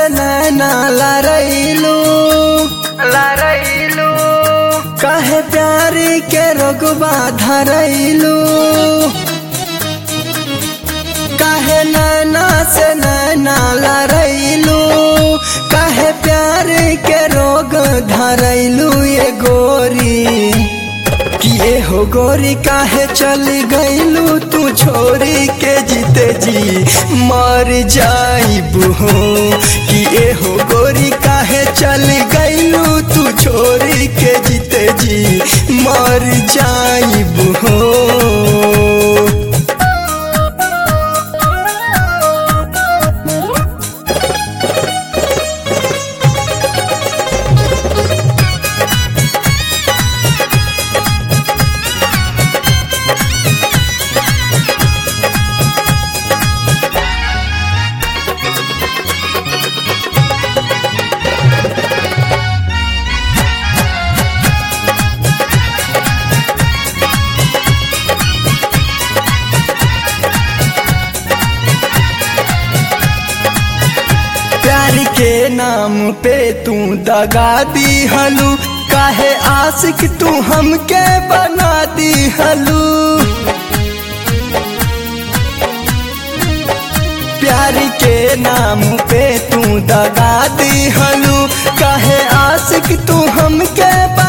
से नैना लड़ैलू लड़ैलू काहे प्यार के रोगबा धरैलू काहे नैना से नैना लड़ैलू काहे प्यार के रोग धरैलू ये गोरी किए हो गोरी काहे चल गईलू तू छोरी के जीते जी मर जाइबू हो किए हो गोरी काहे चल गईलू तू छोरी के जीते जी मर जाइबू हो प्यार के नाम पे तू दगा दी हलू काहे आशिक तू हमके बना दी हलू प्यार के नाम पे तू दगा दी हलू काहे आशिक तू हमके बना